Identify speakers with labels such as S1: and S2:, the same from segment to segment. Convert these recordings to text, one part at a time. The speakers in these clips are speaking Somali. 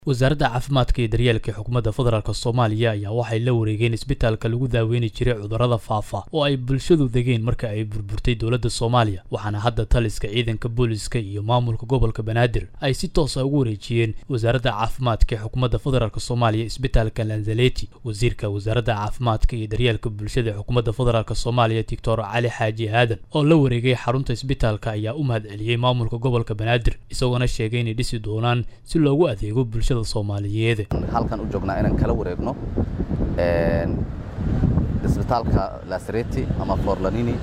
S1: wasaaradda caafimaadka iyo daryeelka xukuumadda federaalk soomaaliya ayaa waxay la wareegeen isbitaalka lagu daaweyni jiray cudurrada faafa oo ay bulshadu degeen marka ay burburtay dowladda soomaaliya waxaana hadda taliska ciidanka booliska iyo maamulka gobolka banaadir ay si toosa ugu wareejiyeen wasaaradda caafimaadka ee xukuumadda federaalk soomaaliya isbitaalka lanzaleti wasiirka wasaaradda caafimaadka iyo daryeelka bulshada ee xukuumadda federaalk soomaaliya doctor cali xaaji aadan oo la wareegay xarunta isbitaalka ayaa u mahad celiyey maamulka gobolka banaadir isagoona sheegay inay dhisi doonaan si loogu adeego bulshada soomaaliyeed
S2: halkan u joognaa inaan kala wareegno isbitaalka lasareti ama forlanini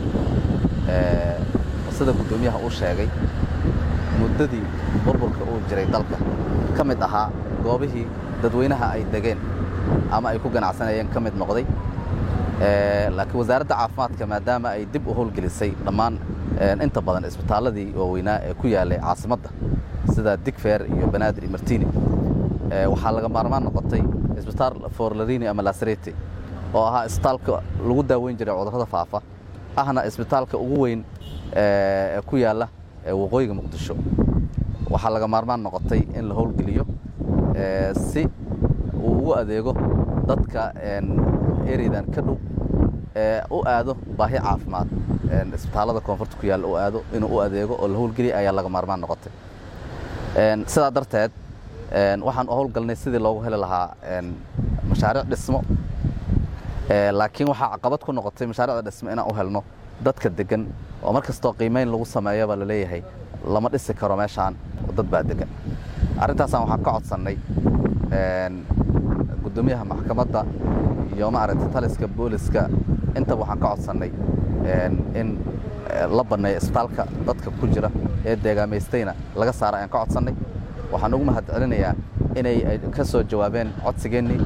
S2: sida guddoomiyaha uu sheegay muddadii burburka uu jiray dalka ka mid ahaa goobihii dadweynaha ay degeen ama ay ku ganacsanayeen ka mid noqday laakiin wasaaradda caafimaadka maadaama ay dib u howlgelisay dhammaan inta badan isbitaalladii waaweynaa ee ku yaallay caasimadda sida digfeer iyo banaadir iyo martini waxaa laga maarmaan noqotay isbitaal forlarini ama lasareti oo ahaa isbitaalka lagu daaweyn jiray cudurrada faafa ahna isbitaalka ugu weyn ee ku yaalla waqooyiga muqdisho waxaa laga maarmaan noqotay in la howlgeliyo si uu ugu adeego dadka ereydan ka dhow ee u aado baahi caafimaad isbitaallada koonfurta ku yaalla u aado inuu u adeego oo la howlgeliya ayaa laga maarmaan noqotay sidaa darteed waxaan u howlgalnay sidii loogu heli lahaa mashaariic dhismo laakiin waxaa caqabad ku noqotay mashaariicda dhismo inaan u helno dadka degan oo mar kastoo qiimayn lagu sameeyaba la leeyahay lama dhisi karo meeshaan dad baa degan arrintaasaan waxaan ka codsannay guddoomiyaha maxkamadda iyo maaragtay taliska booliska intaba waxaan ka codsannay in la banneeyo isbitaalka dadka ku jira ee deegaamaystayna laga saara ayaan ka codsannay waxaan ugu mahad celinayaa inay ka soo jawaabeen codsigeennii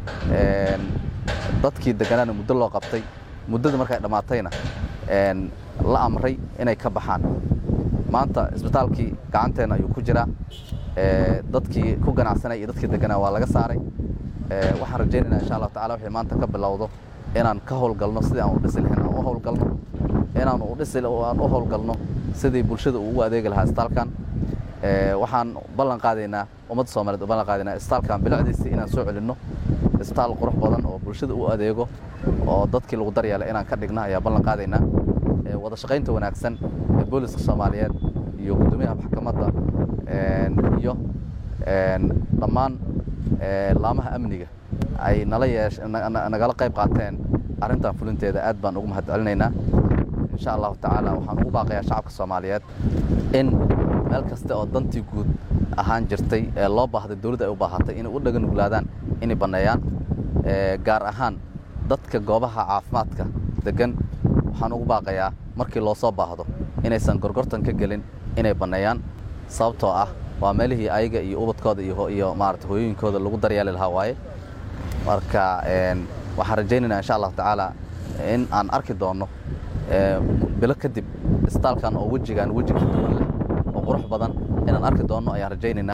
S2: dadkii degganaana muddo loo qabtay muddada markay dhammaatayna la amray inay ka baxaan maanta isbitaalkii gacanteenna ayuu ku jiraa dadkii ku ganacsanaya iyo dadkii degganaa waa laga saaray waxaan rajaynaynaa insha allahu tacala wixii maanta ka bilowdo inaan ka howlgalno sidii aan u dhisi lahayn aan u howlgalno inaan u dhisi aan u howlgalno sidii bulshada uu ugu adeegi lahaa isbitaalkan waxaan ballan qaadaynaa ummadda soomaliyeed u ballan qaadaynaa isbitaalkan bilicdiisii inaan soo celinno isbitaal qurux badan oo bulshada u adeego oo dadkii lagu daryeelay inaan ka dhigno ayaa ballan qaadaynaa wada shaqaynta wanaagsan ee booliska soomaaliyeed iyo guddoomiyaha maxkamadda iyo dhammaan laamaha amniga ay nala yeesh nagala qayb qaateen arrintan fulinteeda aad baan ugu mahad celinaynaa insha allahu tacaala waxaan ugu baaqayaa shacabka soomaaliyeed in meel kasta oo dantii guud ahaan jirtay ee loo baahday dawladda ay u baahatay inay u dhaga nuglaadaan inay banneeyaan gaar ahaan dadka goobaha caafimaadka deggan waxaan ugu baaqayaa markii loo soo baahdo inaysan gorgortan ka gelin inay banneeyaan sababtoo ah waa meelihii ayaga iyo ubadkooda iyo maarata hooyooyinkooda lagu daryeeli lahaa waaye marka waxaan rajaynaynaa insha allahu tacaala in aan arki doonno bilo kadib isbitaalkan oo wejigaan weji ka duwan leh oo qurux badan inaan arki doonno ayaan rajaynaynaa